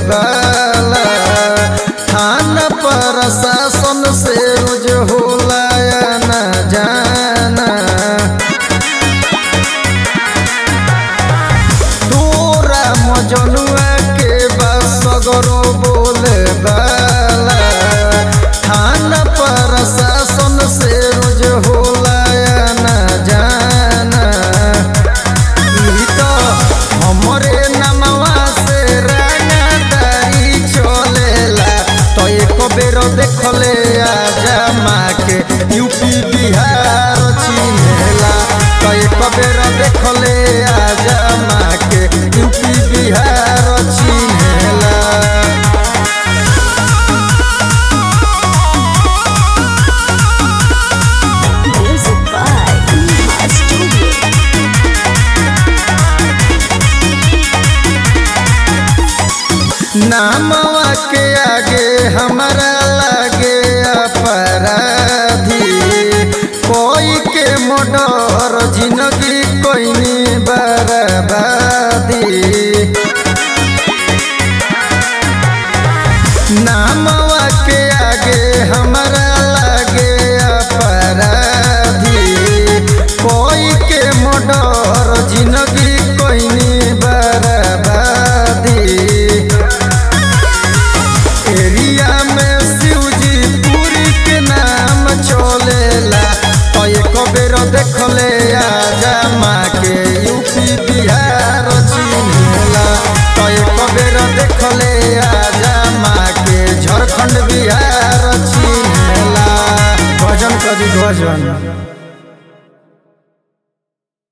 बाला थाना प्रशासन से रोज होला या न जाना तोरा मजनुआ के बस सगरो बोले बाला थाना प्रशासन से रोज होला या न जाना ई तो हमरे नमवा से रंगदारी चलेला तो एक बेर देखले आजा माँ के यूपी बिहार चिन्हेला तो एक बेर देखले आजा माँ के यूपी बिहार चिन्हेला Music by Neha Studio. नामवा के आगे हमारा लागे अपराधी कोई के मोडर जिंदगी कोई बर्बादी